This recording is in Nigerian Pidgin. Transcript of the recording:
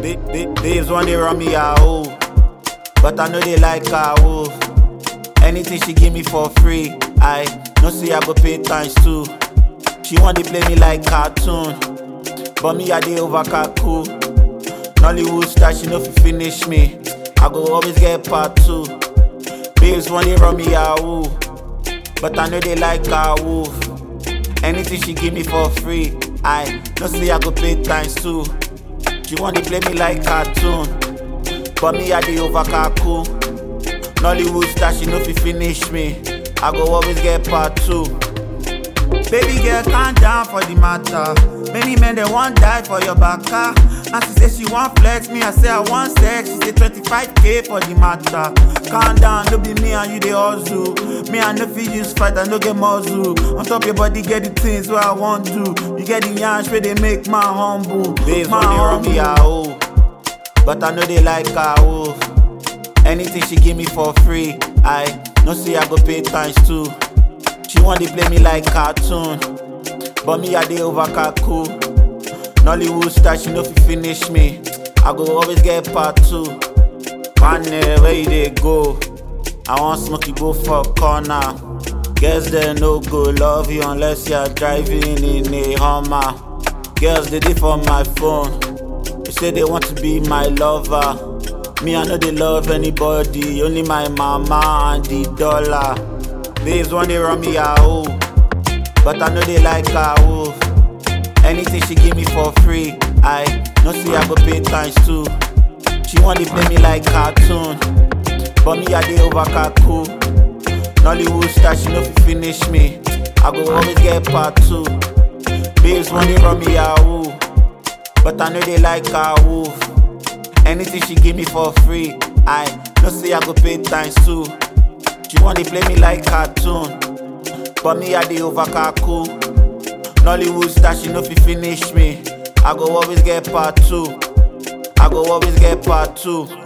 Ba- ba- babes want they run me a hoe, but I know they like her wolf. Anything she give me for free, I no see I go pay times two. She want to play me like cartoon, but me I dey over cool. Nollywood star, she no fi finish me. I go always get part two. Babes want they run me a hoe, but I know they like her wolf. Anything she give me for free, I no see I go pay times two. She want to play me like cartoon, but me I dey over cool. Nollywood star, she no fi finish me. I go always get part two. Baby girl, calm down for the matter. Many men they want die for your baka. And she say she want flex me, I say I want sex. She say 25k for the matter. Calm down, no be me and you they hustle. Me I no fit use fight, I no get muzzle. On top your body, get the things where I want to. You get the yansh where they make my humble. Babes, My when they run me a hoe, but I know they like her wolf. Anything she give me for free, I no see I go pay times two. She want to play me like cartoon, but me I dey over cool. Nollywood star, she no fi finish me. I go always get part two. Man, eh, where you dey go? I want smoke you go for corner. Girls they no go love you unless you're driving in a Hummer. Girls they dey for my phone. They say they want to be my lover. Me I know they love anybody, only my mama and the dollar. Babes want they run me a hoe, but I know they like her wolf. Anything she give me for free, I no see I go pay times two. She want to play me like cartoon, but me I dey over cool. Nollywood star, she no fi finish me. I go always get part two. Babes want they run me a hoe, but I know they like her wolf. Anything she give me for free, I no see I go pay times two. She want to play me like cartoon, but me I dey over cool. Nollywood star, she no fi finish me. I go always get part two. I go always get part two.